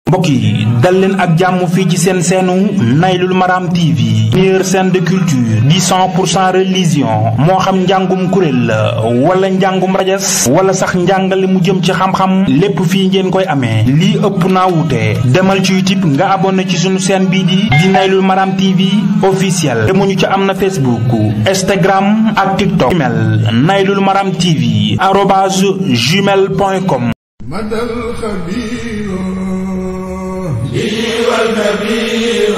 mbokk yi dal leen ak jàmm fii ci seen seenu naylul maram tv meilleure scène de culture di 100 pour cent religion moo xam njàngum kuréel la wala njàngum rajas wala sax njàngale mu jëm ci xam-xam lépp fii ngeen koy amee lii ëpp naa wuute demal ci youtube nga abonné ci sunu chaîne bii di di naylul maram tv officiel te mu ñu ci am na facebook instagram ak tiktok email naylul maram tv arobase gmail point com مدى الخبير به والكبير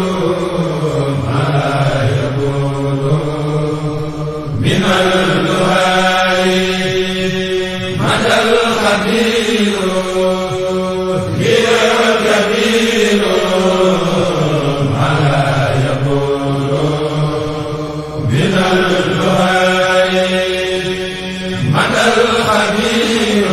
ما يقول من الدعاء مدى الخبير به والكبير ما يقول من الدعاء مدى الخبير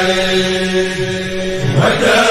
wajal